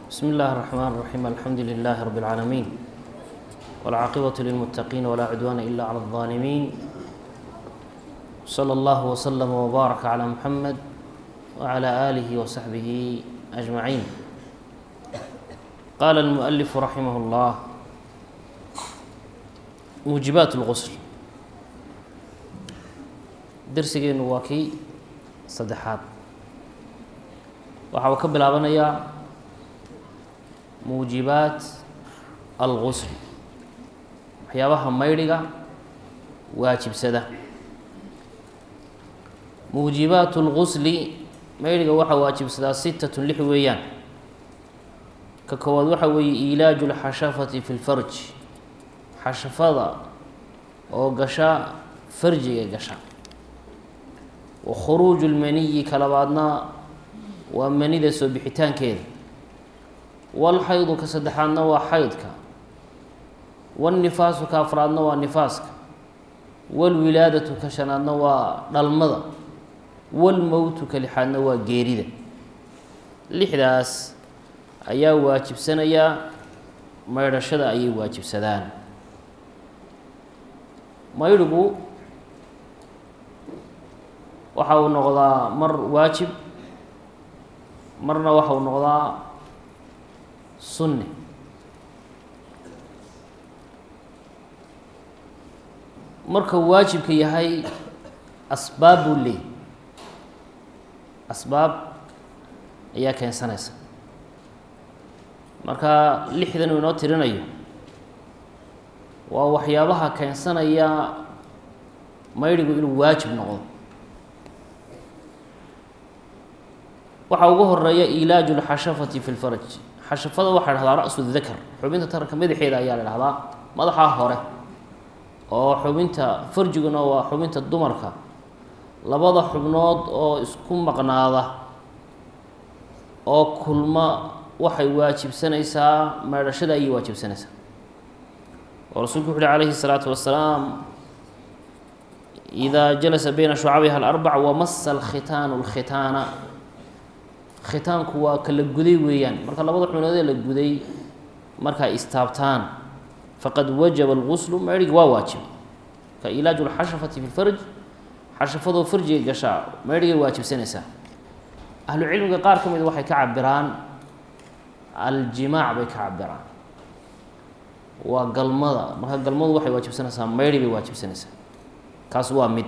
بسم الله الرحمن الرحيم الحمد لله رب العالمين والعاقبة للمتقين ولا عدوان إلا على الظالمين صلى الله وسلم وبارك على محمد وعلى آله وصحبه أجمعين قال المؤلف رحمه الله موجبات الغسل درسgeenu waa kii saddexaad waxa uu ka bilaabanayaa muujibaat algusl waxyaabaha maydhiga waajibsada muujibaat اlgusli maydhiga waxaa waajibsadaa sitatun lix weeyaan ka koowaad waxa weeye ilaaju اlxashafati fi اlfarj xashafada oo gasha farjiga gasha wa khuruuju lmaniyi ka labaadna waa manida soo bixitaankeeda walxaydu ka saddexaadna waa xaydka walnifaasu ka afraadna waa nifaaska walwilaadatu ka shanaadna waa dhalmada walmowtu ka lixaadna waa geerida lixdaas ayaa waajibsanayaa maydhashada ayay waajibsadaan maydhigu waxa uu noqdaa mar waajib marna waxa uu noqdaa sunni marka waajibka yahay asbaab buu leey asbaab ayaa keensanaysa marka lixdan uu inoo tirinayo waa waxyaabaha keensanaya maydhigu inuu waajib noqdo waxaa ugu horeeya ilaaju lxashafati fi lfarj xashafada waxaa dhahdaa ra-su dakar xubinta taranka madaxeeda ayaa la dhahdaa madaxaa hore oo xubinta farjiguna waa xubinta dumarka labada xubnood oo isku maqnaada oo kulma waxay waajibsanaysaa meedhashada ayay waajibsanaysaa oo rasuulku wuxu uhi calayhi الsalaatu wasalaam إida jalasa bayna shucabiha alarbac wamasa alkhitaanu اlkhitaana khitaanku waa ka la guday weeyaan marka labada xubnoodee la guday markay istaabtaan faqad wajaba alguslu meydhigi waa waajibay ka ilaaju lxashafati fi lfarj xashafadoo farjiga gashaa meydhigay waajibsanaysaa ahlu cilmiga qaar ka mida waxay ka cabiraan aljimaac bay ka cabiraan waa galmada marka galmadu waxay waajibsanaysaa meydhi bay waajibsanaysaa kaas waa mid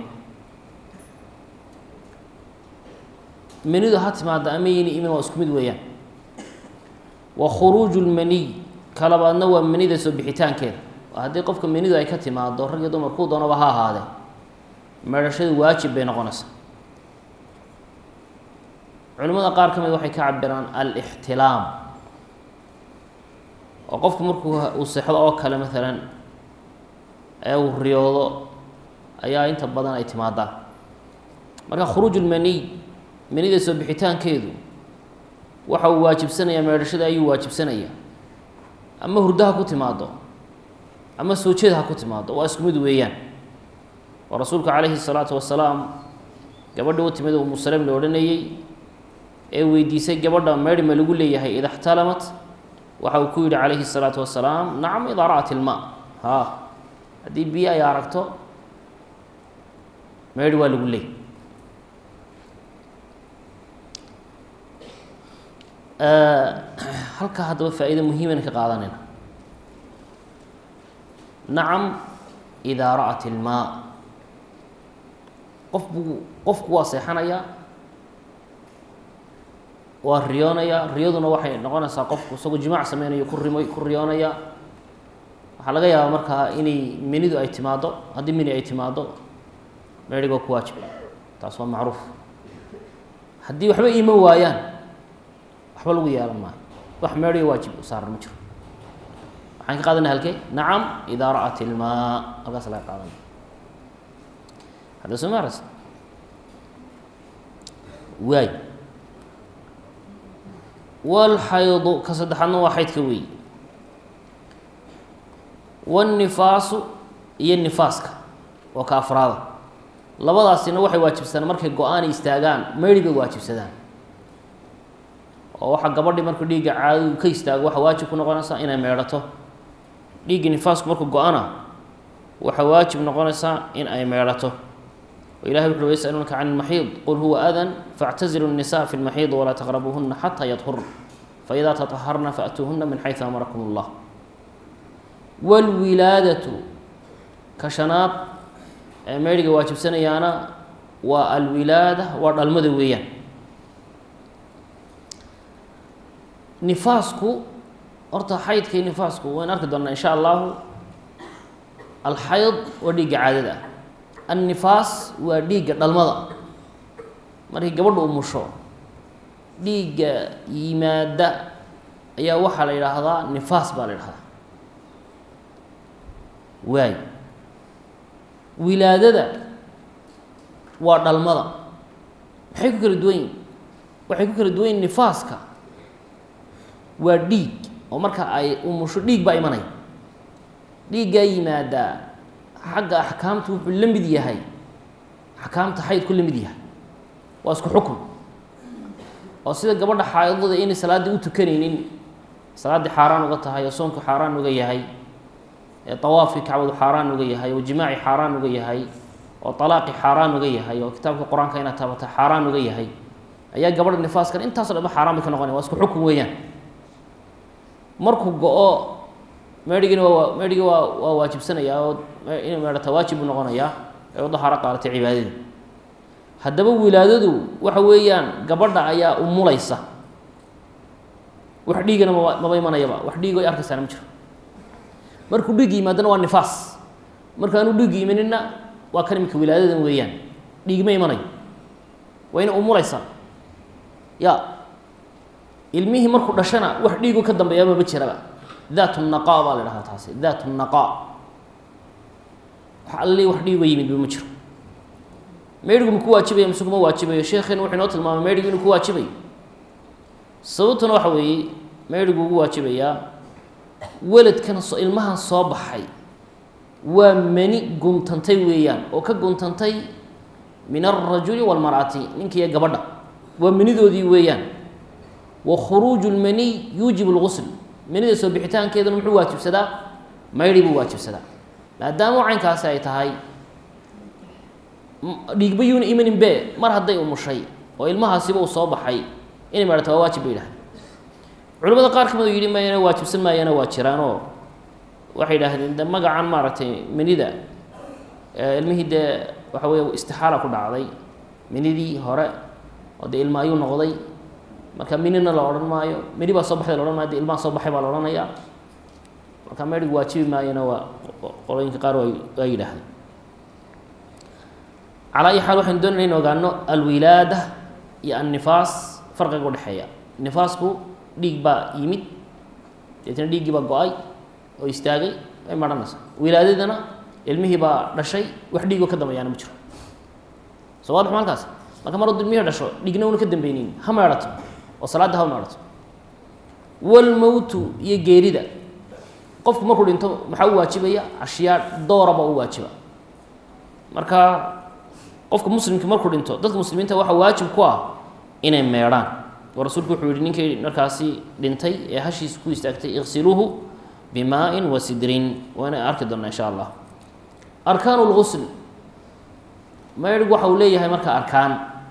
menidu ha timaada ama yini imin waa isku mid weeyaan wa khuruuju lmaniy ka labaadna waa manida soo bixitaankeeda haddii qofka menidu ay ka timaado rag iyo dumar kuu doonaba ha ahaadee meedhashadu waajib bay noqonaysaa culimmada qaar ka mid waxay ka cabiraan alixtilaam oo qofku markuu uu seexdo oo kale maalan ee uu riyoodo ayaa inta badan ay timaadaan marka khuruuj lmaniy manida soo bixitaankeedu waxa uu waajibsanayaa meedhashada ayuu waajibsanayaa ama hurdo ha ku timaado ama soo jeed ha ku timaado waa isku mid weeyaan oo rasuulka calayhi الsalaatu wasalaam gabadha u timid umu salem la odhanayey ee weydiisay gabadha meedhi ma lagu leeyahay ida اxtalamat waxa uu ku yihi calayhi الsalaatu wasalaam nacam idaa ra'at ilma ha haddii biyo ay aragto meedhi waa lagu leey halkaa haddaba faa-iida muhiiman ka qaadanayna nacam idaa ra'at ilmaa qof buu qofku waa seexanayaa waa riyoonayaa riyaduna waxay noqonaysaa qofku isagoo jimaac sameynayo ku rimo ku riyoonaya waxaa laga yaabaa markaa inay menidu ay timaado haddii meni ay timaado meedhigoo ku waajib taas waa macruuf haddii waxba iman waayaan waxba lagu yeelan maayo wax meedhiga waajib u saaran ma jiro waxaan ka qaadanay halkee nacam idaa ra'at ilmaa halkaas laga qaadanay hadda soo maaras waay walxaydu ka saddexaadna waa xaydka weey wannifaasu iyo nifaaska oo ka afraada labadaasina waxay waajibsadaan markay go-aan istaagaan meydhi bay waajibsadaan oo waxaa gabadhi markuu dhiigga caadadu ka istaago waxaa waajib ku noqonaysaa inay meedhato dhiigga nifaasku markuu go-ana waxaa waajib noqonaysaa in ay meedhato o ilahay wuxu ui yasaluunaka can ilmaxiid qul huwa adan faاctazilu الnisa fi اlmaxiid walaa taqrabuuhuna xataa yadhurna faإida taطaharna faأtuuhuna min xayثu amarakum اllah wاlwilaadatu ka shanaad ee meydhiga waajibsanayaana waa alwilaada waa dhalmada weeyaan nifaasku horta xaydka iyo nifaasku wayn arki doonaa in sha allahu alxayd waa dhiigga caadada ah annifaas waa dhiigga dhalmada markii gabadha umusho dhiigga yimaada ayaa waxaa la yidhaahdaa nifaas baa la yidhahdaa waay wilaadada waa dhalmada maxay ku kala duwan yihin waxay ku kala duwan yihin nifaaska waa dhiig oo marka ay umusho dhiig baa imanaya dhiiggaa yimaadaa xagga axkaamta wuxuu la mid yahay axkaamta xaydku la mid yahay waa isku xukun oo sida gabadha xaadada inay salaaddii u tukanaynin salaaddii xaaraan uga tahay oo soonku xaaraan uga yahay ee tawaafkii kacbadu xaaraan uga yahay oo jimaaci xaaraan uga yahay oo talaaqi xaaraan uga yahay oo kitaabka qur-aanka inaad taabata xaaraan uga yahay ayaa gabadha nifaaskan intaaso dhan ba xaaraan bay ka noqonaya waa isku xukun weeyaan markuu go-o meedhigina waa meedhigi waa waa waajibsanayaa oo inay meedhata waajib buu noqonayaa ee u dahaaro qaadatay cibaadadii haddaba wilaadadu waxa weeyaan gabadha ayaa umulaysa wax dhiigana maba maba imanayaba wax dhiig ay arkaysaana ma jiro markuu dhiig yimaadana waa nifaas markaanu dhiig imanina waa kan imika wilaadadan weeyaan dhiig ma imanayo waa ina umulaysaa ya ilmihii markuu dhashana wax dhiigu ka dambeeyaaba ma jiraba daat naqa baa la dhahdaa taasi daat naqa wax alli wax dhiigo yimidba ma jiro meydhigu ma ku waajibaya mise kuma waajibayo sheekheena wuxuu inoo tilmaamay meydhigu inuu ku waajibayo sababtuna waxa weeye meydhigu ugu waajibayaa weladkan so ilmahan soo baxay waa mani guntantay weeyaan oo ka guntantay min alrajuli walmar'ati ninkiiyo gabadha waa manidoodii weeyaan wa khuruuju lmaniy yuujibu lgusl manida soo bixitaankeeduna muxuu waajibsadaa maydhi buu waajibsadaa maadaama caynkaasi ay tahay dhiigba yuuna imanin be mar hadday umushay oo ilmahaasiba uu soo baxay inay maydhata waa waajib ba yidhaha culimada qaar ka mid oo yidhi mayana waajibsan maayana waa jiraanoo waxay yidhaahdeen de magacan maaragtay manida ilmihii dee waxa weeye istixaala ku dhacday minidii hore oo dee ilma ayuu noqday marka minina la odhan maayo mini baa soo baxday la odhan maayo de ilmaha soo baxay baa la odhanayaa marka meydhigu waajibi maayona waa qolooyinka qaar waa yidhaahdeen calaa ayi xaal waxaynu doonayna in ogaano alwilaada iyo annifaas farqiga udhexeeya nifaasku dhiig baa yimid deetna dhiiggii baa go-ay oo istaagay way marhanaysaa wilaadadana ilmihii baa dhashay wax dhiigoo ka dambeeyaana ma jiro soo waadax maalkaas marka mar hadduu ilmihii dhasho dhigna una ka dambeynin ha meedhato oo salaadda ha meedhato walmowtu iyo geerida qofku markuu dhinto maxaa u waajibaya ashyaa dooraba u waajiba marka qofka muslimka markuu dhinto dadka muslimiinta waxaa waajib ku ah inay meedhaan oo rasuulku wuxuu yihi ninkii markaasi dhintay ee hashiisa ku istaagtay iqsiluuhu bimaa-in wa sidrin waana arki doonaa insha allah arkaanu lgusl maydhigu waxa uu leeyahay marka arkaan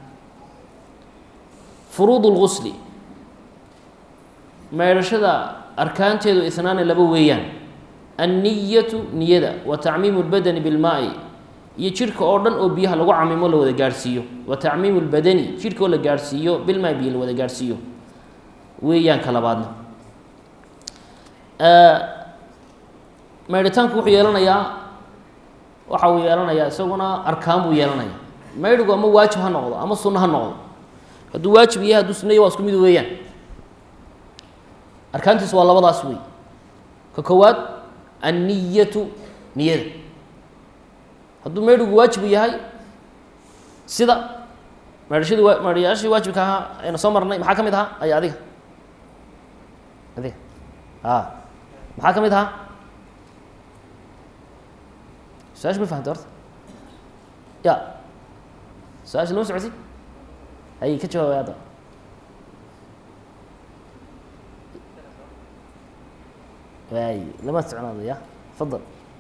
furuud اlgusli maydhashada arkaanteedu isnaani laba weeyaan anniyatu niyada wa tacmiimu اlbadani bilmaa-i iyo jidhka oo dhan oo biyaha lagu camimo la wada gaadhsiiyo wa tacmiimu اlbadani jidhka oo la gaadhsiiyo bilmaa biyo la wada gaadhsiiyo weeyaan ka labaadna maydhitaanku wuxuu yeelanayaa waxa uu yeelanayaa isaguna arkaan buu yeelanaya maydhigu ama waajib ha noqdo ama sunno ha noqdo hadduu waajib yahay hadduu sunno yahy waa isku mid weeyaan arkaantiisu waa labadaas wey ka koowaad anniyatu niyada hadduu maydhigu waajibu yahay sida maydhashadii wa maydhayaashii waajibka ahaa aynu soo marnay maxaa ka mid ahaa ay adiga adiga a maxaa ka mid ahaa su-aasha ma fahamta horta ya su-aasha lama socotid hay ka jawaabay hadda waay lama socnaado ya fadal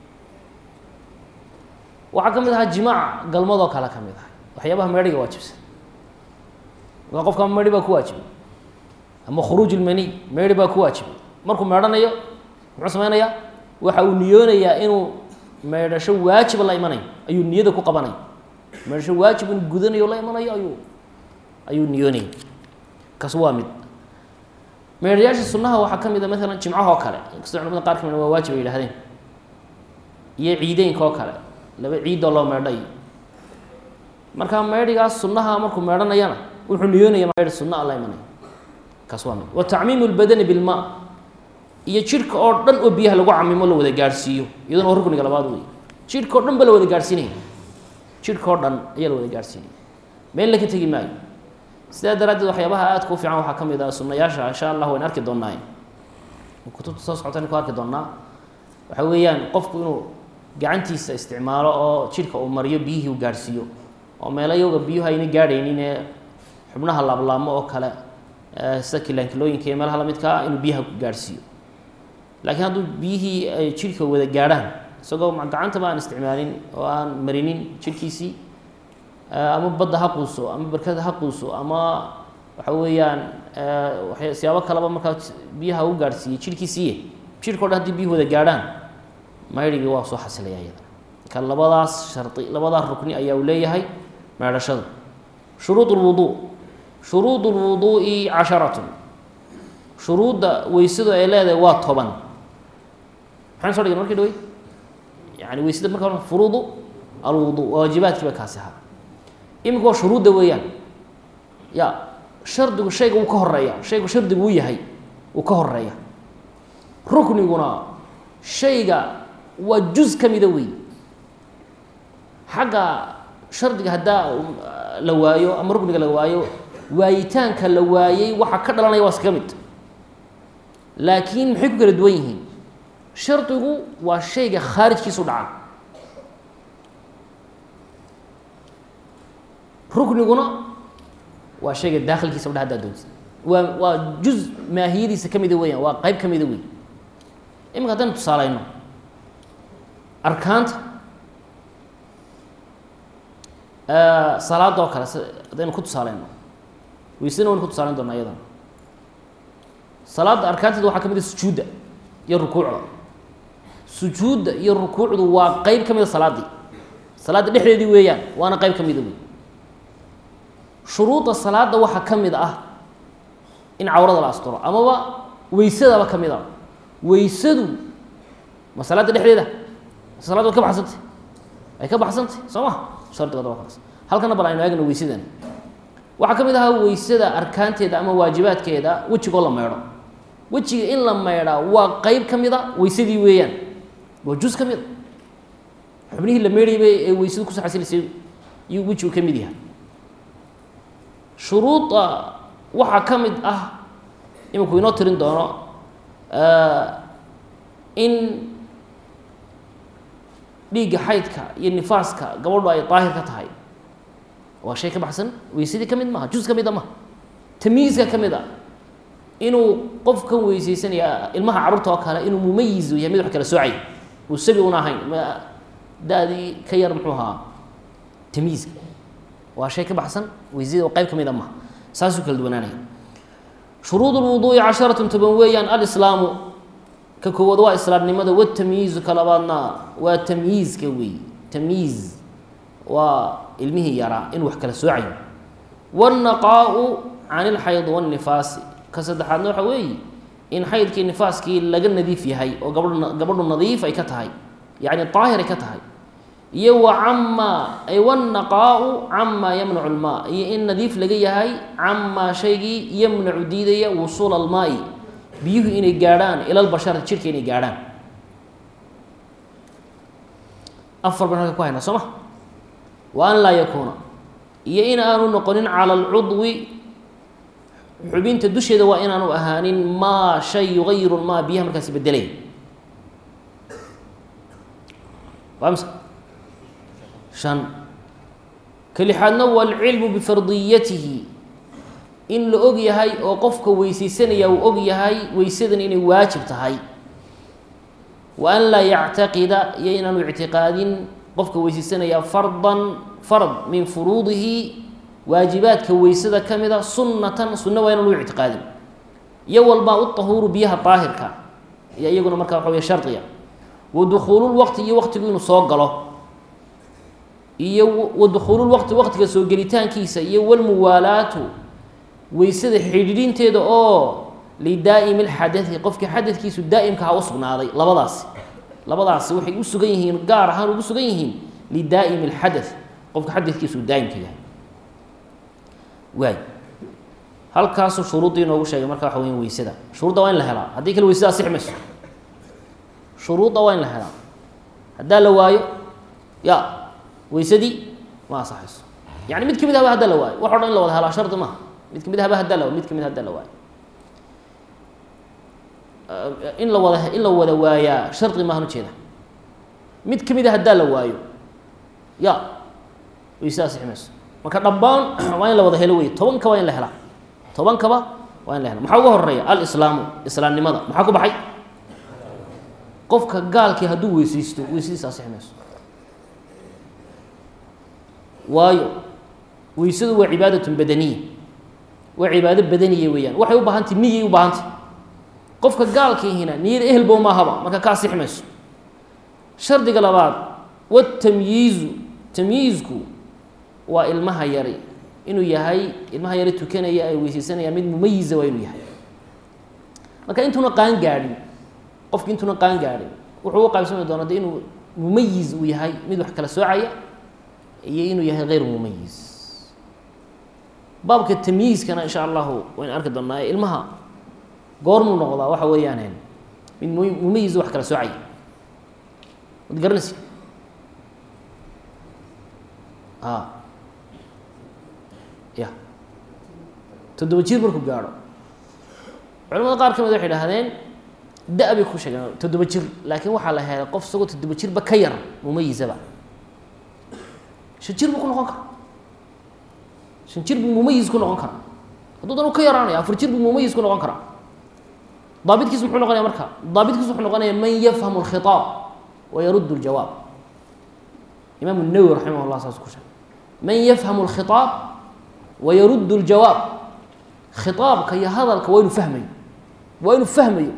waxaa ka mid ahaa jimaaca galmadoo kale ka mid ah waxyaabaha meedhiga waajibsan markaa qofka meedhi baa ku waajibay ama khuruuj ilmaniy meedhi baa ku waajibay markuu meedhanayo muxuu sameynayaa waxa uu niyoonayaa inuu meedhasho waajiba la imanayo ayuu niyada ku qabanaya meedhasho waajib inuu gudanayo la imanayo ayuu ayuu niyoonaya kaas waa mid meedhayaasha sunnaha waxaa ka mid a maalan jimcahoo kale inkastoo culamada qaar ka mid waa waajib ay yihahdeen iyo ciideynka oo kale laba ciidoo loo meedhayo marka meedhigaas sunnaha markuu meedhanayana wuxuu niyoonaya meedh sunna a la imanayo kaas waa mid wa tacmiimu lbadani bilma iyo jidhka oo dhan oo biyaha lagu camimo la wada gaadhsiiyo iyaduna waa rukniga labaad wey jidhka oo dhan ba la wada gaadhsiinaya jidhka oo dhan ayaa la wada gaadhsiinaya meel la ka tegi maayo sidaa daraaddeed waxyaabaha aadka u fiican waxaa ka mid ah sunnayaasha insha allah wayn arki doonaaye kutubta soo socota ku arki doonaa waxa weeyaan qofku inuu gacantiisa isticmaalo oo jidhka uu mariyo biyihii u gaadhsiiyo oo meelo iyaga biyuhu ayna gaadhaynin ee xubnaha laablaamo oo kale sida kilaankilooyinka iyo meelaha lamidkaa inuu biyaha gaadhsiiyo laakiin hadduu biyihii ay jidhka wada gaadhaan isagoo gacantaba aan isticmaalin oo aan marinin jidhkiisii ama badda ha quuso ama barkada ha quuso ama waxa weeyaan siyaabo kaleba markaa biyaha u gaadhsiiyey jidhkiisiiye jidhka o dhan hadii biyuhu wada gaadhaan maydhigii waa soo xasilaya iyadana marka labadaas shardi labadaas rukni ayaa uu leeyahay meedhashadu shuruud lwuduu shuruud lwuduu'i casharatun shuruudda weysadu ay leedahay waa toban maxaan so dhign markii dhawey yani weysada marka hore furuudu alwudu waajibaadkii ba kaasi ahaa imika waa shuruudda weeyaan ya shardigu shayga wuu ka horeeya shaygu shardigu uu yahay wuu ka horeeya rukniguna shayga waa juz ka mida wey xagga shardiga haddaa la waayo ama rukniga la waayo waayitaanka la waayey waxaa ka dhalanaya waa iskaga mid laakiin maxay ku kala duwan yihiin shardigu waa shayga khaarijkiisu dhaca rukniguna waa shayga daakhilkiisa o dha haddaa doontid waa waa juz maahiyadiisa ka mida weeyaan waa qeyb ka mida wey iminka haddaynu tusaaleyno arkaanta salaada oo kale haddaynu ku tusaaleyno weysana waynu ku tusaaleyn doonaa iyadana salaadda arkaanteeda waxaa ka mid a sujuudda iyo rukuucda sujuudda iyo rukuucdu waa qeyb ka mida salaaddii salaadda dhexdeedii weeyaan waana qeyb ka mida wey shuruudda salaadda waxaa ka mid ah in cawrada la asturo amaba weysadaba ka mid a weysadu ma salaadda dhexdeeda salaad way ka baxsantay ay ka baxsantay soo ma shardigood waa kaas halkana bal aynu eegno weysadani waxaa ka mid ahaa weysada arkaanteeda ama waajibaadkeeda wejigoo la meydho wejiga in la meydhaa waa qeyb ka mid a weysadii weeyaan waa juz ka mid a xubnihii la meydhayba ee weysadu kusoo xasilaysay iyuu wejigu ka mid yahay shuruuda waxaa ka mid ah iminku inoo tirin doono in dhiigga xaydka iyo nifaaska gabadhu ay daahir ka tahay waa shay ka baxsan weysadii ka mid maaha juz ka mid a maha tamyiizka ka mid a inuu qofkan weyseysanaya ilmaha carruurta oo kale inuu mumayizu yahay mid wax kala soocay uu sabi una ahayn da-dii ka yar muxuu ahaa tamyiizka waa shay ka baxsan weysadii oo qeyb ka mid a maha saasuu kala duwanaanaya shuruud lwuduu'i casharatun toban weeyaan alislaamu ka koowaad waa islaamnimada watamyiizu ka labaadna waa tamyiizka wey tamyiiz waa ilmihii yaraa inuu wax kala soocayo wاnnaqaau can ilxayd wاnnifaasi ka saddexaadna waxa weeye in xaydkii nifaaskii laga nadiif yahay oo gabadh gabadhu nadiif ay ka tahay yacni daahir ay ka tahay iyo wa camaa ay wاnnaqaau camaa yamnacu lmaa iyo in nadiif laga yahay camaa shaygii yamnacu diidaya wusuula almaai biyuhu inay gaadhaan ila lbashar jirka inay gaadhaan afar ban halka ku haynaa soo ma wa an laa yakuuna iyo in aanu noqonin cala alcudwi xubinta dusheeda waa inaanu ahaanin maa shay yugayiru maa biyaha markaasi bedelay waa mise shan ka lixaadna waalcilmu bifardiyatihi in la og yahay oo qofka weyseysanaya uu og yahay weysadan inay waajib tahay wa an laa yactaqida iyo inaanu ictiqaadin qofka weyseysanaya fardan fard min furuudihi waajibaadka weysada ka mida sunnatan sunno waa inaanu ictiqaadin iyo walbaa u tahuuru biyaha daahirka iyo iyaguna markaa waxa wey shardiga wa dukhuululwaqti iyo waqtigu inuu soo galo iyo wa dukhuululwaqti waqtiga soo gelitaankiisa iyo walmuwaalaatu weysada xidhiidhinteeda oo lidaa'imi lxadai qofkii xadadkiisu daa'imka ha u sugnaaday labadaasi labadaasi waxay u sugan yihiin gaar ahaan ugu sugan yihiin lidaa'imi lxada qofka xadadkiisu daa'imka yahay waay halkaasuu shuruuddii inoogu sheegay marka waxa weya weysada shuruudda waa in la helaa haddii kale weysada asix mayso shuruudda waa in la helaa haddaa la waayo ya weysadii ma asaxayso yani mid kamid haba haddaa la waayo wax o dhan in la wada helaa shardi maaha mid kamid haba haddaa la waayo mid kamid haddaa la waayo in la wada in la wada waayaa shardi maahan ujeeda mid kamid a haddaa la waayo ya weysada asixi mayso marka dhammaan waa in la wada helo wey tobanka waa in la helaa tobankaba waa in la hela maxaa uga horeeya alislaamu islaamnimada maxaa ku baxay qofka gaalkii hadduu weysaysto weysadiisa asixi mayso waayo weysadu waa cibaadatun badaniya waa cibaado badaniya weeyaan waxay u baahantay niyay u baahantay qofka gaalkiihina niyada ehelbo maahaba marka ka asixi mayso shardiga labaad watamyiizu tamyiizku waa ilmaha yari inuu yahay ilmaha yari tukanaya ay weyseysanaya mid mumayiza waa inuu yahay marka intuuna qaan gaadhin qofki intuuna qaan gaadhin wuxuu u qaybsami doonaa de inuu mumayiz uu yahay mid wax kala soocaya iyo inuu yahay hayr mumayiz baabka tamyiizkana insha allahu waynu arki doonaa ee ilmaha goormuu noqdaa waxa weeyaan mid mumayiz wax kala soocaya wad garanaysi a ya toddoba jir markuu gaadho culamada qaar ka mid waxay idhahdeen da- bay ku sheegeen toddoba jir laakiin waxaa la helay qof isagoo toddoba jirba ka yar mumayizaba shan jir buu ku noqon karaa shan jir buu mumayiz ku noqon karaa hadduu dan u ka yaraanaya afar jir buu mumayiz ku noqon karaa daabitkiisu muxuu noqonaya marka daabitkiisu wuxuu noqonaya man yafhamu alkhitaab wa yaruddu ljawaab imaam الnawowi raximah llah saas ku sheegay man yafhamu اlkhitaab wa yaruddu اljawaab khitaabka iyo hadalka waa inuu fahmayo waa inuu fahmayo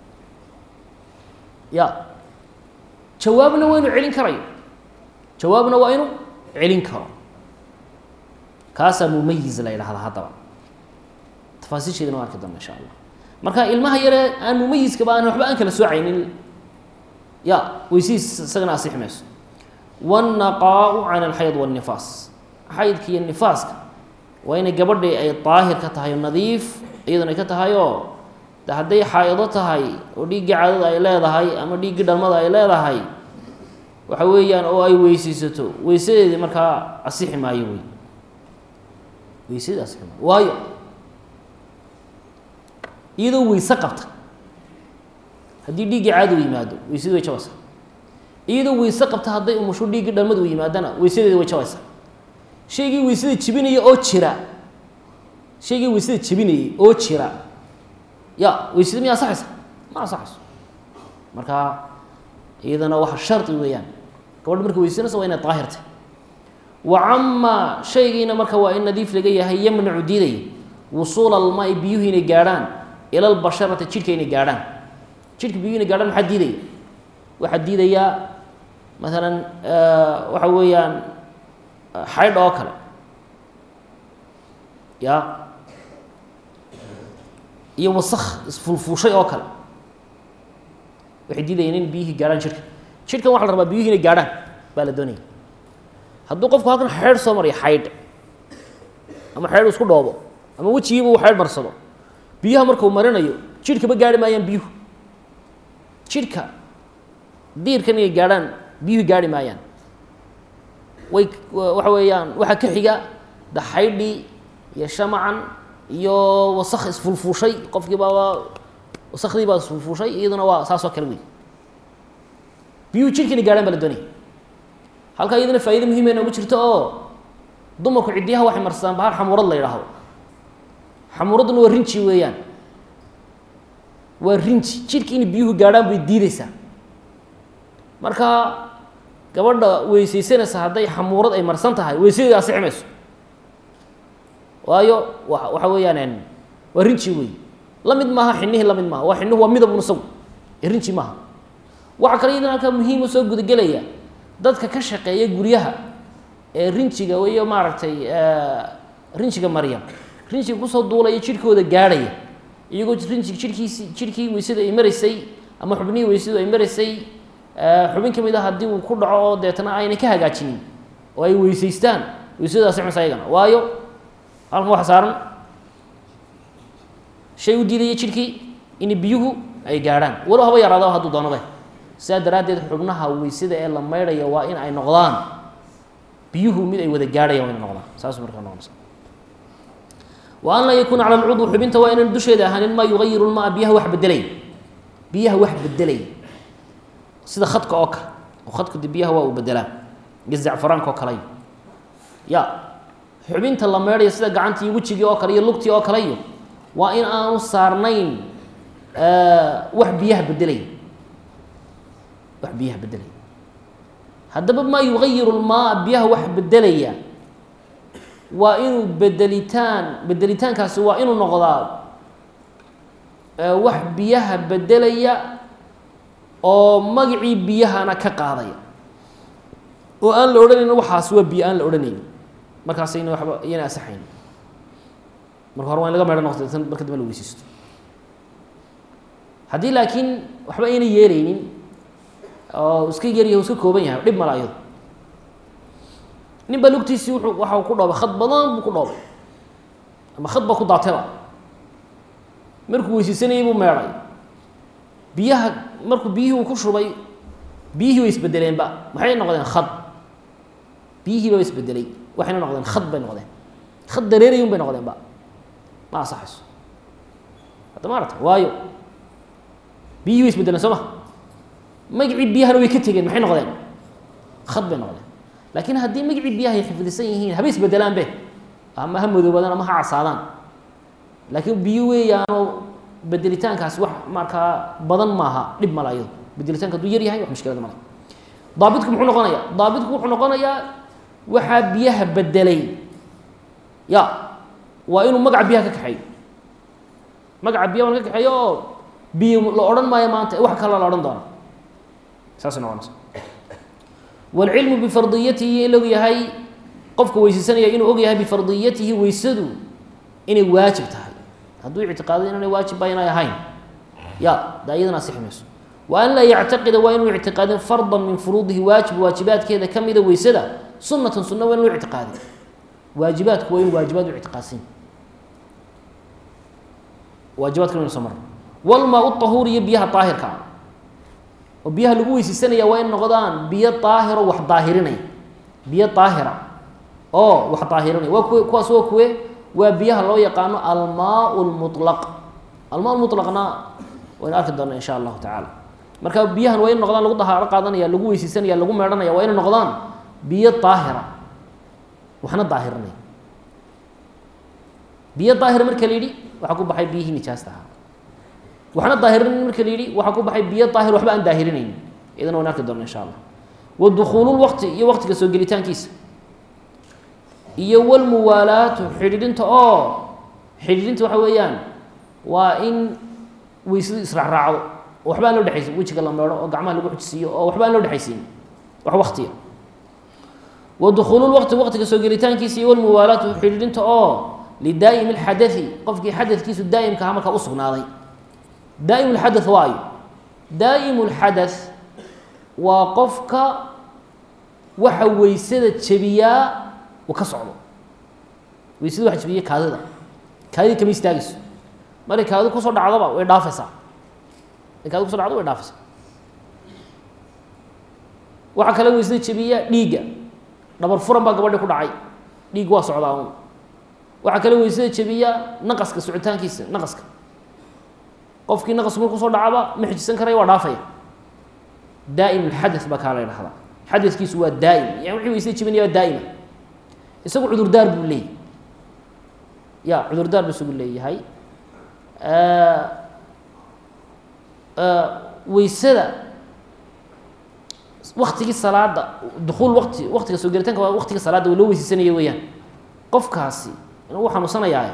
ya jawaabna waa inuu celin karayo jawaabna waa inuu celin karo kaasaa mumayiz la yidhahdaa haddaba tafaasiisheedina waan arki doona insha allah marka ilmaha yare aan mumayiskaba aan waxba aan kala soocaynin ya weysihiis isagana asixi mayso wاnnaqaau can alxayd wاnnifaas xaydka iyo nifaaska waa inay gabadhii ay daahir ka tahay nadiif iyaduna ay ka tahay oo de hadday xaa'ido tahay oo dhiiggii caadada ay leedahay ama dhiiggii dhalmada ay leedahay waxa weeyaan oo ay weyseysato weysadeedii markaa asixi maayo wey weysadii asixi maayo waayo iyadoo weyse qabta haddii dhiiggii caadadu yimaado weysadii way jabaysaa iyadoo weyse qabta hadday umusho dhiiggii dhalmadu yimaadana weysadeedi way jabaysaa shaygii weysada jebinaya oo jira shaygii weysada jebinayay oo jira ya weysada miya asaxaysa ma asaxayso marka iyadana waxa shardi weeyaan gabadha marka weysanaysa waa inay daahirtay wa camaa shaygiina marka waa in nadiif laga yahay yamnacu diidaya wusuula almaai biyuhu inay gaadhaan ila lbasharati jidhka inay gaadhaan jidhka biyuhu inay gaadhaan maxaa diidaya waxaa diidayaa maalan waxa weeyaan xaydh oo kale ya iyo wasak isfulfuushay oo kale waxay diidayeen in biyihii gaadhaan jidhka jidhkan waxa la rabaa biyuhi inay gaadhaan baa la doonaya hadduu qofku halkan xeydh soo mariyo xaydh ama xeydh isku dhoobo ama wejigiiba uu xeydh marsado biyaha markuu marinayo jidhkaba gaari maayaan biyuhu jidhka diirkan inay gaadhaan biyuhu gaari maayaan way waxa weeyaan waxaa ka xiga daxaydhii iyo shamacan iyo wasak isfulfuushay qofkii baa wasakdii baa isfulfuushay iyaduna waa saasoo kale wey biyuhu jidhka inay gaadhaan baa la doonaya halkaa iyaduna faa'ido muhiima noogu jirto oo dumarku ciddiyaha waxay marsadaan bahar xamuurad la yidhaahdo xamuuradduna waa rinji weeyaan waa rinji jidhka inay biyuhu gaadhaan bay diideysaa marka gabadha weysaysanaysa hadday xamuurad ay marsan tahay weysadeeda asixi mayso waayo wa waxa weeyaan waa rinji wey la mid maaha xinihii la mid maaha waa xinuhu waa midabun isagu rinji maaha waxaa kale iyadan halkaa muhiim u soo gudagelaya dadka ka shaqeeya guryaha ee rinjiga iyo maaragtay rinjiga marya rinjiga kusoo duulaya jidhkooda gaadhaya iyagoo rinjig jidhkiisi jidhkii weysada ay maraysay ama xubnihii weysadu ay maraysay xubin ka mid a haddii uu ku dhaco oo deetna aynay ka hagaajinin oo ay weysaystaan weysadaasi xunsa ayagana waayo halkan waxa saaran shay u diidaya jidhkii in biyuhu ay gaadhaan walow haba yaraado hadduu doonabe sidaa daraaddeed xubnaha weysada ee la maydhaya waa in ay noqdaan biyuhu mid ay wada gaadhayaan waa ina noqdaan saas markaa noqonaysa wa an laa yakuuna cala alcudwi xubinta waa inaan dusheeda ahaanin maa yugayiru lmaa biyaha wax bedelay biyaha wax bedelay sida khadka oo kale oo khadku de biyaha waa uu bedelaa iyo zacfaraanka oo kaleyo ya xubinta la meedhayo sida gacantii wejigii oo kale iyo lugtii oo kale iyo waa in aanu saarnayn wax biyaha bedelay wax biyaha bedelaya haddaba maa yugayiru lmaa biyaha wax bedelaya waa inuu bedelitaan bedelitaankaasi waa inuu noqdaa wax biyaha bedelaya oo magacii biyahana ka qaadaya oo aan la odhanayn waxaas waa biyo aan la odhanayn markaasayna waba iyana asaxayn marka hore waa in laga meedho noqto tan marka dambe la weysaysto haddii laakiin waxba ayna yeelaynin oo iska yaryahay o iska kooban yahay dhib mala iyado nin baa lugtiisii wuxuu waxa ku dhoobay khad badan buu ku dhoobay ama khad baa ku daatayba markuu weysaysanayay buu meedhay biyaha markuu biyihii uu ku shubay biyihii way isbedeleenba maxay noqdeen khad biyihii ba isbedelay waxayna noqdeen khad bay noqdeen khad dareerayun bay noqdeenba ma asaxayso hadda maarata waayo biyihii way isbedeleen soo ma magacii biyahana way ka tegeen maxay noqdeen khad bay noqdeen laakiin haddii magacii biyaha ay xifdisan yihiin haba isbedelaanbe ama ha madoobaadaan ama ha casaadaan laakiin biyo weeyaanoo bedelitaankaasi wax markaa badan maaha dhib mala iyado bedelitaanka hadduu yar yahay wax mushkilada male daabitku muxuu noqonayaa daabitku wuxuu noqonayaa waxaa biyaha bedelay ya waa inuu magaca biyaha ka kaxeeyo magaca biyaha ka kaxeeyo oo biyo la odhan maayo maanta wax kale la odhan doona saasay noqonaysa wاlcilmu bifardiyatihi in og yahay qofka weysaysanaya inuu og yahay bifardiyatihi weysadu inay waajib tahay hadduu ictiqaado inaanay waajib ba inay ahayn ya da iyadana asixi mayso wa an laa yactaqida waa inuu ictiqaadin farda min furuudihi waajib waajibaadkeeda ka mida weysada sunatan sunna waa inuu ictiqaadin waajibaadku waa inu waajibaad u ictiqaadsan waajibaadka inu soo marna walmaa طahuur iyo biyaha daahirka oo biyaha lagu weysaysanaya waa in noqdaan biyo daahiro wax daahirinaya biyo daahira oo wax daahirinaya waa kuwe kuwaas waa kuwe waa biyaha loo yaqaano almaa lmulaq almaa mulaqna waynu arki doona insha allahu tacaala marka biyahan waa in noqdaan lagu dahaaro qaadanaya lagu weysaysanaya lagu meedhanaya waa ina noqdaan biyo daahira waxna daahirinaya biyo daahira marka la yidhi waxaa ku baxay biyihii nijaasta ahaa waxna daahirinin marka la yidhi waxaa ku baxay biyo daahir waxba aan daahirinayn idana waan arki doona insha allah wa dukuululwaqti iyo waqtiga soo gelitaankiisa iyo walmuwaalaatu xidhiidhinta oo xidhiidhinta waxa weeyaan waa in weysadu israacraacdo oo waxba aan loo dhexaysin wejiga la meedho oo gacmaha lagu xujisiiyo oo waxba aan loo dhexaysiin wax waktiya wa dukuululwaqti waqtiga soo gelitaankiisa iyo walmuwaalaatu xidhiidhinta oo lidaa'imi alxadai qofkii xadadkiisu daa'imka aha markaa u sugnaaday daa'im lxada waayo daa'im lxadaث waa qofka waxa weysada jebiyaa uu ka socdo weysada waxa jebiya kaadida kaadida kama istaagayso markay kaadidu kusoo dhacdoba way dhaafaysaa markay kaadidu kuso dhacdo way dhaafaysaa waxaa kale weysada jebiya dhiigga dhabar furan baa gabadhi ku dhacay dhiig waa socdaa un waxaa kale weysada jebiya naqaska socitaankiisa naqaska qofkii naqasku markuu soo dhacaba ma xijisan karaya waa dhaafaya daa'im alxada baa kaa la ydhahdaa xadadkiisu waa daa'im yani wixii weysada jebinaya waa daa'ima isagu cudurdaar buu leeyahy ya cudurdaar buu isagu leeyahay weysada waktigii salaada dukuul wati waktiga soo gelitaanka waa waktiga salaadda loo weyseysanaya weeyaan qofkaasi inuu xanuunsanayaa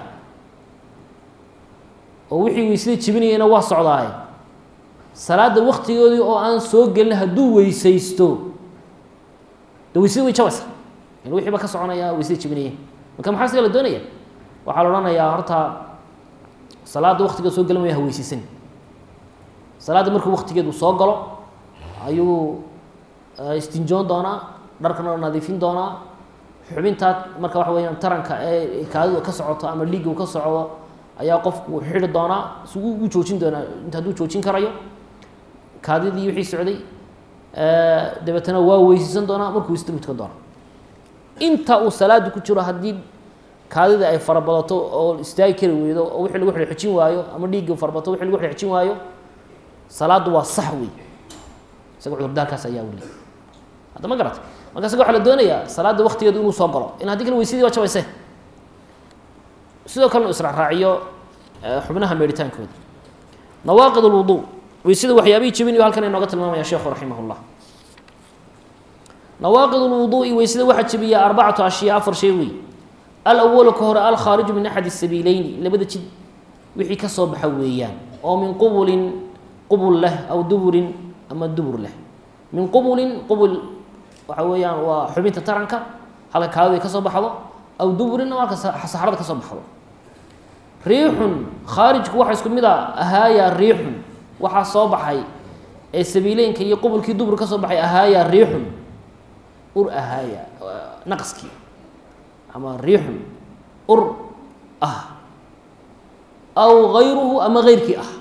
oo wixii weysada jebinayana waa socdaaye salaada waktigoodii oo aan soo gelin hadduu weysaysto de weysada way jabaysa il wixii ba ka soconaya weysada jebinaya marka maxaa siga la doonaya waxaa la odhanayaa horta salaadda waktigeed soo gelin maya ha weysaysan salaadda markuu waktigeedu soo galo ayuu istinjoon doonaa dharkana nadiifin doonaa xubintaa marka waxa weyaan taranka ee kaadidu ka socoto ama dhiigga uu ka socdo ayaa qofku xidhi doonaa si u joojin doonaa inta hadduu joojin karayo kaadidii wixii socday dabeetana waa weysaysan doonaa markuu weysada buu tukan doonaa inta uu salaada ku jiro haddii kaadida ay farabadato oo istaagi kari weydo oo wixii lagu xidhxijin waayo ama dhiigga farabato wixii lagu xidhxijin waayo salaaddu waa sax wey isaga cudurdaarkaas ayaa weli hadda ma garata marka isaga waxaa la doonayaa salaadda waktigeedu inuu soo galo in haddii kale weysadii waa jabayse sidoo kalena israacraaciyo xubnaha meeritaankooda nawaaqid اlwudu weysada waxyaabihii jebinayo halkan inooga tilmaamaya sheekhu raximah اllah nawaaqid اlwuduءi weysada waxaa jebiya arbacatu ashyaa afar shay wey alawalu ka hore alkhaariju min axad الsabiileyni labada jid wixii ka soo baxa weeyaan oo min qubulin qubul leh aw duburin ama dubur leh min qubulin qubul waxa weeyaan waa xubinta taranka halka kaadida ka soo baxdo aw duburinna halka saxrada ka soo baxdo riixun khaarijku waxa isku mid a ahaayaa riixun waxaa soo baxay ee sabiileynka iyo qubulkii dubur ka soo baxay ahaayaa riixun ur ahaaya naqskii ama riixun ur ah aw gayruhu ama geyrkii ah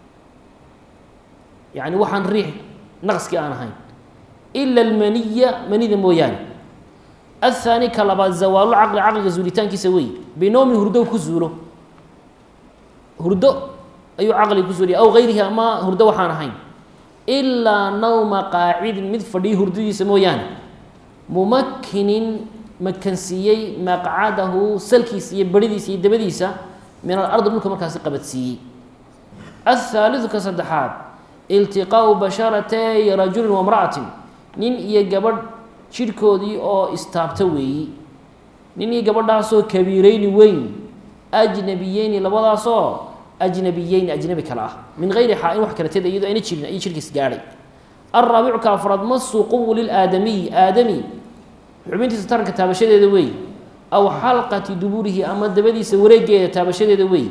yani waxaan riix naqskii aan ahayn ila almaniya manida mooyaane athaani ka labaad zawaalu caqli caqliga zuulitaankiisa wey binowmin hurdo ku zuulo hurdo ayuu caqliga ku zuuliya aw gayrihi ama hurdo waxaan ahayn ilaa nawma qaacidin mid fadhiyo hurdadiisa mooyaane mumakinin makansiiyey maqcadahu salkiisa iyo beridiisa iyo dabadiisa min alardi dhulka markaasi qabadsiiyey athaalidu ka saddexaad iltiqaau basharatay rajulin wamra'atin nin iyo gabadh jidhkoodii oo istaabta weeyi nin iyo gabadhaasoo kabiireyni weyn ajnabiyeyni labadaasoo ajnabiyeyni ajnabi kale ah min gayri xaa-in wax kala teda iyadoo ayna jirin ayuu jirkiis gaadhay alraabicu ka afraad masu qubuli aadamiyi aadami xubintiisa taranka taabashadeeda weey aw xalqati duburihi ama dabadiisa wareegeeda taabashadeeda weey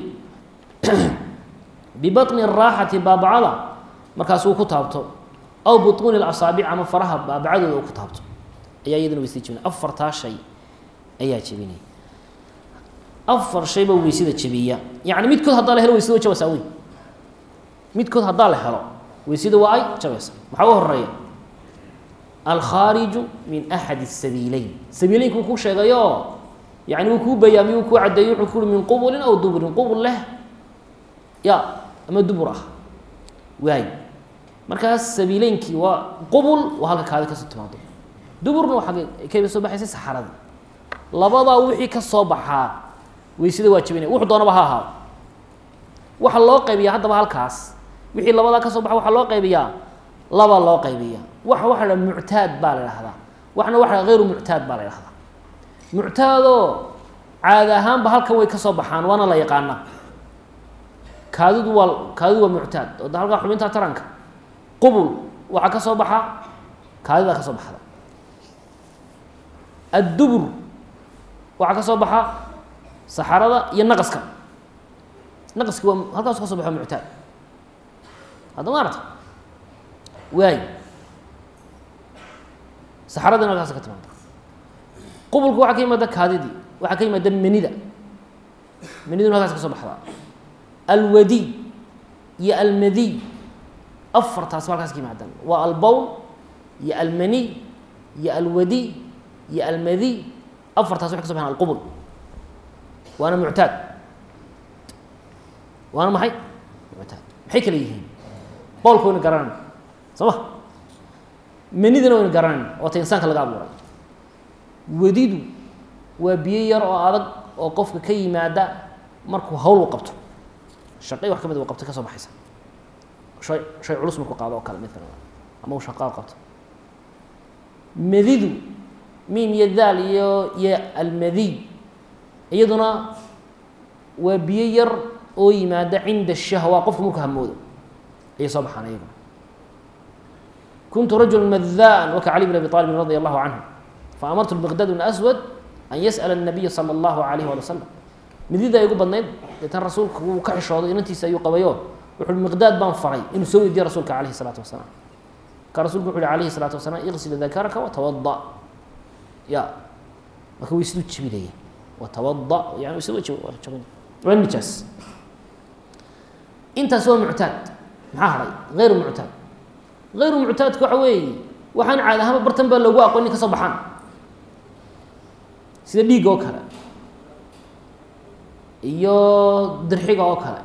bibaطni raaxati baabacada markaas uu ku taabto aw buطuuni asaabic ama faraha baabacadooda uu ku taabto ayaa iyadana weysada jebinaya afartaa shay ayaa jebinaya afar shayba weysada jebiya yani midkood haddaa la helo weysada way jabaysaa wey midkood haddaa la helo weysada waa ay jabaysa maxaa u horeeya alkhaariju min axad الsabiileyn sabiileynka uu ku sheegayo yani wuu kuu bayaamiy uu kuu cadeeyey wuxuu ku ui min qubulin aw duburin qubul leh ya ama dubur ah waay markaas sabiileynkii waa qubul waa halka kaadi kasoo timaado duburna waa agge kayba soo baxaysay saxarada labadaa wixii ka soo baxaa weysada waa jebinaya wuxuu doonaba ha ahaado waxa loo qaybiyaa haddaba halkaas wixii labadaa ka soo baxa waxaa loo qaybiyaa laba loo qaybiya waxa waxa la muctaad baa la dhahdaa waxna waxa hayru muctaad baa la dhahdaa muctaadoo caadi ahaanba halkan way ka soo baxaan waana la yaqaanaa kaadidu waa kaadidu waa muctaad oo da halkaa xubinta taranka qubul waxaa ka soo baxa kaadidaa ka soo baxda addubur waxaa ka soo baxa saxarada iyo naqaska naqaski waa halkaasu ka so baxa muctaad hadda maarata waay saxaradina halkaas ka timaada qubulku waxaa ka yimaada kaadidii waxaa ka yimaada menida meniduna halkaas ka soo baxdaa alwadiy iyo almadiy afartaas ba halkaas ka yimaadaan waa albowl iyo almaniy iyo alwadiy iyo almadiy afartaas waxay ka so baxaan alqubul waana muctaad waana maxay muctaad maxay kala yihiin boolka wayna garanayna soo ma menidana wayna garanayna oo ta insaanka laga abuuray wadidu waa biyo yar oo adag oo qofka ka yimaada markuu hawl u qabto shaqay wax ka mid u qabto ka soo baxaysa shay shay culus markuu qaado oo kale midkan ama uu shaqaa qabto madidu miim iyo daal iyo iyo almadiy iyaduna waa biyo yar oo yimaada cinda shahwa qofku markuu hamoodo ayay soo baxaan iyaguna kuntu rajula madaan waka cali bn abi aalibin radi allahu canhu faamartu miqdad bn aswad an yas'ala الnabiya salى اllahu alayh wali wasalam midida ay ugu badnayd deetan rasuulka wuu ka xishooday inantiisa ayuu qabayo wuxu uhi miqdaad baan faray inuu soo weydiye rasuulka alayhi الsalaatu wasalaam marka rasulku wuxu uhi alayhi الsalaatu wasalaam iqsil dakaraka watawada ya marka waysiduu jebinaya watawada yani waysid jabin waa nijaas intaas waa muctaad maxaa hadhay hayru muctaad hayru muctaadka waxa weeye waxaan caadi ahaanba bartan baa loogu aqoon in ka soo baxaan sida dhiigga oo kale iyo dirxiga oo kale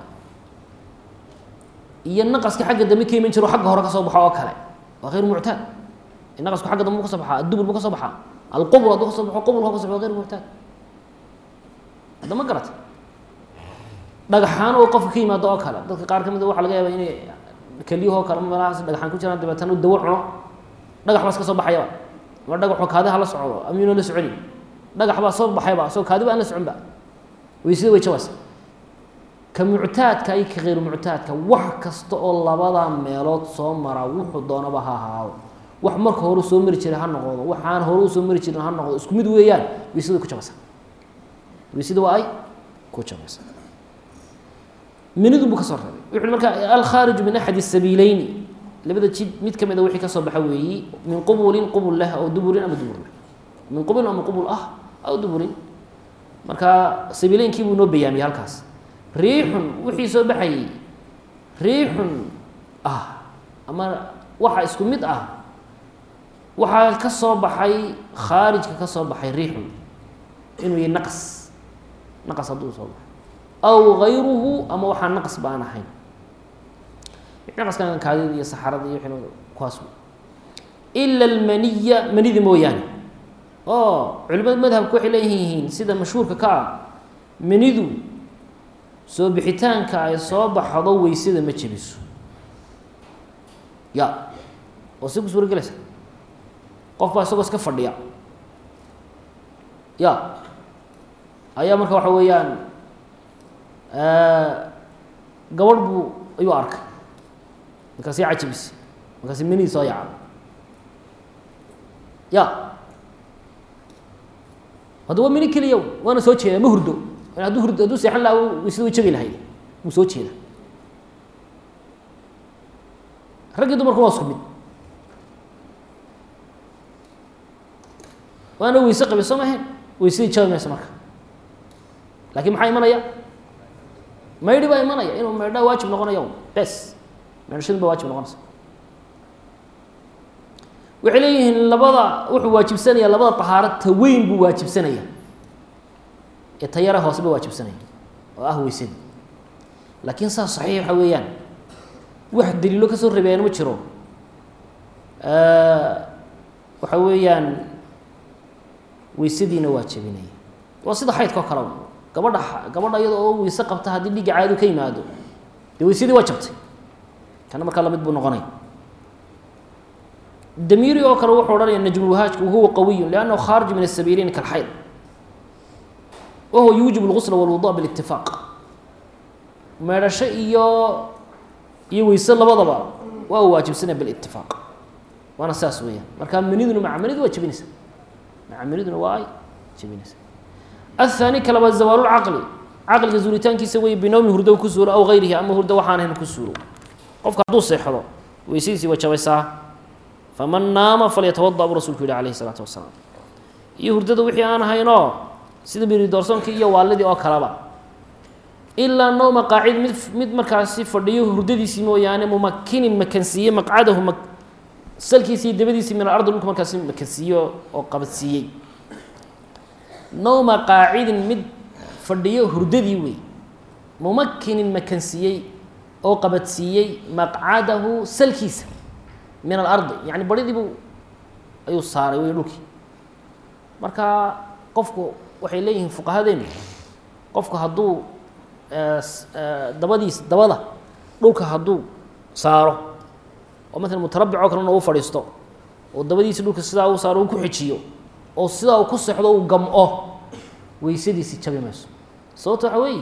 iyo naqaska xagga dambe ka iman jiro xagga hore ka soo baxo oo kale waa hayru muctaad naqasku xagga dambe mu ka soo baxaa addubur mu ka soo baxaa alqubr hadduu ka soo baxo qubr ka so baxo hayru muctaad hadda ma garata dhagaxaan oo qofka ka yimaado oo kale dadka qaar ka mid a waxa laga yaaba inay kelyahoo kale meelahaas dhagaxaan ku jiraan dabeetana u dawo cuno dhagax baas ka soo baxayaba ama dhagaxoo kaadiha la socdo amyuuna la soconi dhagax baa soo baxayba asoo kaadiba aan la soconba waysida way jabaysa ka muctaadka iyo ka hayru muctaadka wax kasta oo labada meelood soo mara wuxuu doonaba ha ahaado wax marka hore soo mari jiray ha noqdo waxaan hore usoo mari jirin ha noqdo isku mid weeyaan waysida way ku jabaysa waysida waa ay ku jabaysa minidu buu ka soo reebay wuxu marka alkhaariju min axadi sabiileyni labada jid mid ka mid a wixii ka soo baxa weeyi min qubulin qubul leh aw duburin ama dubur leh min qubulin ama qubul ah aw duburin marka sabiileynkii buu noo bayaamiyey halkaas riixun wixii soo baxayey riixun ah ama waxa isku mid ah waxaa ka soo baxay khaarijka ka soo baxay riixun inuu yahy naqas naqas hadduu soo baxay aw gayruhu ama waxaa naqas ba aan ahayn naqaskan kaadida iyo saxarada iyo wixii kuwaas ila almaniya manida mooyaane oo culimada madhabka waxay leeyihiin sida mashhuurka ka ah manidu soo bixitaanka ay soo baxdo weysada ma jebiso ya oo si ku suura gelaysa qof baa isagoo iska fadhiya ya ayaa marka waxa weeyaan gabadh buu ayuu arkay markaasi cajabis markaasi menii soo yacda ya hadda waa meni keliya waana soo jeeda ma hurdo hadduu hurdo hadduu seexan laha waysada way jegi lahayd wuu soo jeeda raggii dumarku waa isku mid waana weyse qabay soo mahayn weysadii jabi maysa marka laakiin maxaa imanaya maydhi baa imanaya inuu maydhaa waajib noqonayo bes maydhashadu ba waajib noqonaysa waxay leeyihiin labada wuxuu waajibsanaya labada tahaaro ta weyn buu waajibsanaya ee ta yare hoose ba waajibsanaya oo ah weysadii laakiin saas saxiix waxa weeyaan wax daliilo ka soo rebeeyaan ma jiro waxa weeyaan weysadiina waa jebinaya waa sida xaydka oo kale gabadha gabadha iyada oo weyse qabta haddii dhiigga caadu ka yimaado dee weysadii waa jabtay kana markaa lamid buu noqonaya damiiri oo kale wuxuu odhanaya najmulwahaajku wahuwa qawiyu liannahu khaarij min asabiiliin kalxayd wahuwa yuujibu lgusla walwudu'a bilitifaaq meedhasho iyo iyo weyse labadaba waa u waajibsanaya bilitifaaq waana saas weeyaan marka maniduna maca manidu waa jebinaysa maca maniduna waa ay jebinaysa aلثaanي ka labaad zawaalu lcaqli caqliga zuuritaankiisa wey binowmi hurdo ku suuro aw gayrihi ama hurdo waxaan ahayn ku suuro qofka hadduu seexdo weysadiisii waa jabaysaa faman naama falyatawada buu rasulku yihi alayh الsalaatu wasalaam iyo hurdada wixii aan ahaynoo sida biridoorsonkii iyo waalidii oo kaleba ilaa nowma qaacid mid mid markaasi fadhiyo hurdadiisii mooyaane mumakinin makansiiye maqcadahu ma salkiisii dabadiisii min alardi dhulka markaasi makansiiyo oo qabadsiiyey nowma qaacidin mid fadhiyo hurdadii wey mumakinin makansiiyey oo qabadsiiyey maqcadahu salkiisa min alardi yani baridiibu ayuu saaray wey dhulkii marka qofku waxay leeyihiin fuqahadeenu qofku hadduu dabadiis dabada dhulka hadduu saaro oo matala mutarabbic oo kalena u fadhiisto oo dabadiisi dhulka sidaa uu saaro uu ku xijiyo oo sidaa uu ku sexdo uu gam-o weysadiisi jabi mayso sababto waxa weeye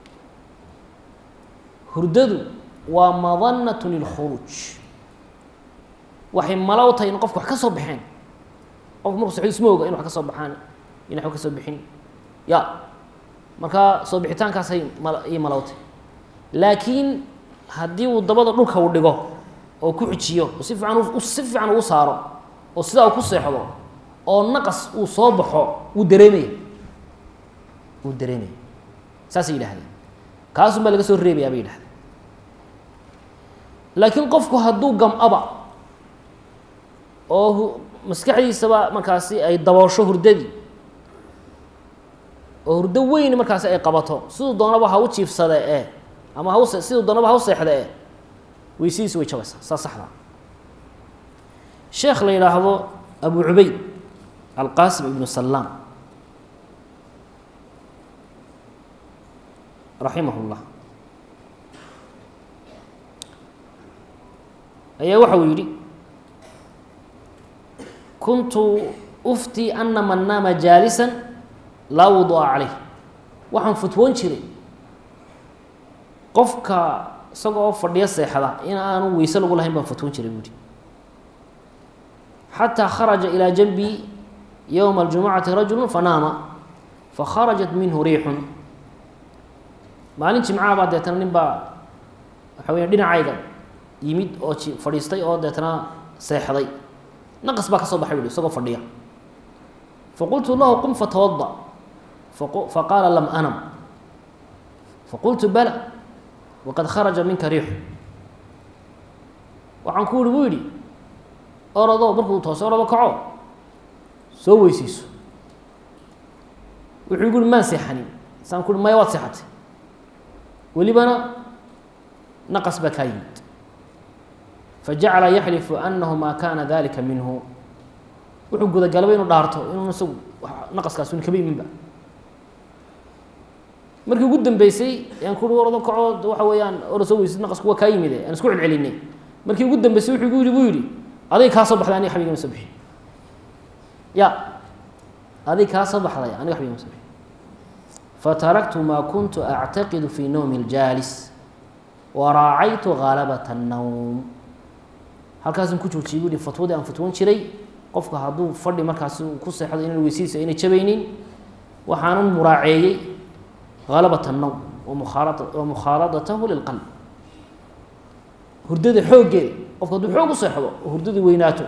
hurdadu waa madanatu lilkhuruuj waxay malo u tahay in qofka wax ka soo baxeen qofku markuu sexdo isma oga in wax ka soo baxaan in waxba ka soo bixin ya markaa soo bixitaankaasay mal ii malowtay laakiin haddii uu dabada dhulka uu dhigo oo ku xijiyo oo si fiican u si fiican uu saaro oo sidaa uu ku seexdo oo naqas uu soo baxo wuu dareemaya wuu dareemaya saasay yidhahdeen kaasun baa laga soo reebayaa bay yidhahdeen laakiin qofku hadduu gam-aba oo maskaxdiisaba markaasi ay daboosho hurdadii oo hurdo weyn markaasi ay qabato siduu doonaba ha u jiifsade ee ama haw siduu doonaba ha u seexde ee weysadiisi way jabaysaa saa saxda sheekh la yidhaahdo abu cubayd alqaasim ibnu salaam raximah اllah ayaa waxa uu yidhi kuntu ufti ana man naama jaalisa laa wudu'a calayh waxaan futwoon jiray qofka isaga oo fadhiyo seexda in aanu weyse lagu lahayn baan futwoon jiray buuhi xataa kharaja ilaa janbi yowma aljumucati rajulu fanaama fakharajat minhu riixun maalin jimcaha baa deetana nin baa waxa weya dhinacayga yimid oo ji fadhiistay oo deetana seexday naqas baa ka soo baxay buhi isagoo fadhiya faqultu lahu qum fatawada faqaala lam anam faqultu bala waqad kharaja minka riixu waxaan ku yihi buu yidhi orodo markuu toose orodo kaco soo weyseyso wuxuu igu uhi maan seexanin saan ku uhi maya waad seexatay welibana naqas baa kaa yimid fajacala yaxlifu anahu maa kana dalika minhu wuxuu gudagalaba inuu dhaarto inuu isagu naqaskaas un kaba yiminba markii ugu dambeysay yaan ku uhi orado kaco waxa weeyaan ora soo weysid naqasku waa kaa yimide aan isku celcelinay markii ugu dambeysay wuxuu igu yihi buu yidhi aday kaa soo baxday aniga xabigama soo bixin ya aday kaa soo baxday aniga xabigama soo bixin fataraktu maa kuntu actaqidu fi nawmi اljaalis waraacaytu ghalabata الnowm halkaasaan ku joojiyay buu hi fatwadii aan fatwoon jiray qofka hadduu fadhi markaasi ku seexdo inaan weysadiisa ayna jabaynin waxaanan muraaceeyey halabat الnowm wa mukhaaladatahu lilqalb hurdada xooggeeda qofka hadduu xoog u seexdo oo hurdadii weynaato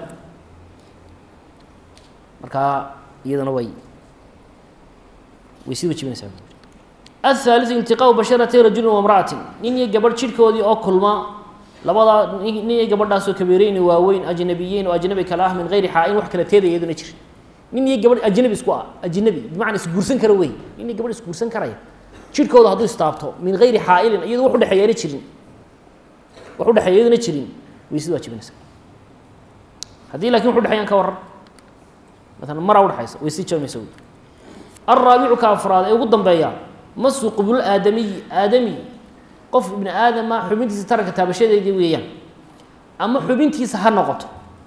markaa iyadana way way sii wajibinaysaa aلثaaliثu iltiqاau basharatay rajuli وamra'ati nin iyo gabadh jidhkoodii oo kulma labadaa nin iyo gabadhaasoo kabeereyni waaweyn ajnabiyeyn oo ajnabi kala ah min gayri xaa-in wax kala teedaya iyaduna jir nin iyo gabadh ajnabi isku ah ajnabi bimacnaa isguursan kara wey nin iyo gabadh isguursan karaya jidhkooda hadduu istaabto min gayri xaa-ilin iyado wax udhexeeyaana jirin wax udhexeeya iyaduna jirin weysada waa jibinaysa haddii lakin wax udhexeeyaan ka waran maalan maraa udhexaysa weysada jabimaysa wey alraabicu ka afraad ee ugu dambeeya masu qubul aadamiyi aadami qof ibni aadama xubintiisa taranka taabashadeedii weeyaan ama xubintiisa ha noqoto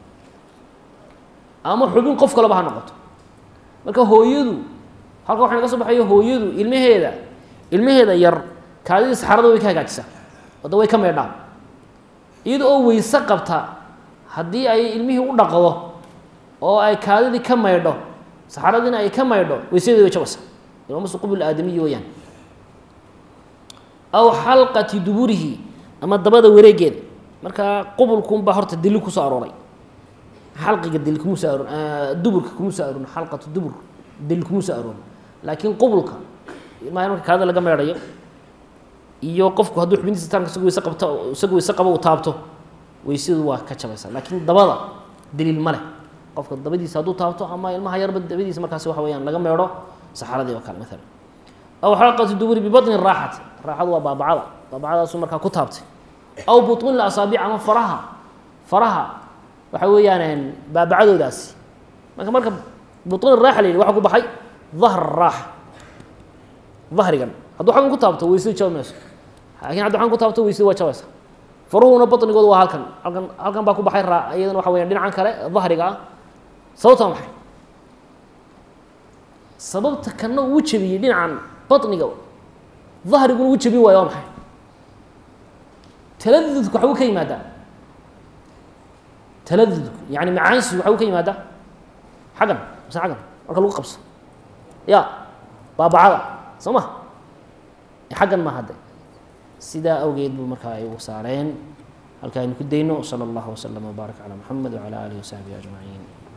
ama xubin qof kaleba ha noqoto marka hooyadu halka waxa naga soo baxayo hooyadu ilmaheeda ilmaheeda yar kaadidii saxarada way ka hagaajisaa wadda way ka meedhaan iyada oo weyse qabta haddii ay ilmihii u dhaqdo oo ay kaadidii ka maydho saxaradiina ay ka maydho weysadeedi way jabaysaa ilmasu qubul aadamiyi weeyaan aw xalqati duburihi ama dabada wareegeeda markaa qubulkunbaa horta dili kusoo arooray xalqiga dili kuma soo aroor duburka kuma soo aroorin xalqatu dubur dili kuma soo aroorin laakiin qubulka ilmaha marka kaada laga meedhayo iyo qofku hadduu xubintiisa taranka isagu weyse qabto isagu weyse qabo uu taabto weysadu waa ka jabaysaa laakiin dabada daliil ma leh qofka dabadiisa hadduu taabto ama ilmaha yarba dabadiisa markaasi waxa weyaan laga meedho saxaradii oo kale maalan aw xalqatu duburi bibatni raaxati raaxadu waa baabacada baabacadaasu markaa ku taabtay aw buطun asaabic ama faraha faraha waxa weeyaan baabacadoodaasi marka marka buطun raaxa la yidhi waxa ku baxay dahr raaxa dahrigan hadduu xaggan ku taabto weysada jaba mayso laakin haddi xaggan ku taabto weysada waa jabaysa faruhuna baطnigooda waa halkan halkan halkan baa ku baxay raa iyadana waxa weya dhinacan kale dahriga ah sababta waa maxay sababta kana uu jebiyey dhinacan baطniga dahriguna uu jebin waayo waa maxay taladudku waxbuu ka yimaadaa taladudku yani macaansigu waxbuu ka yimaadaa xaggan mise xaggan marka lagu qabso ya baabacada soo ma xaggan ma hadde sidaa awgeed buu markaa ay ugu saareen halka aynu ku dayno salى اllah wslm wbaarak calى mxamed wعalى alihi wasaxbihi ajmaciin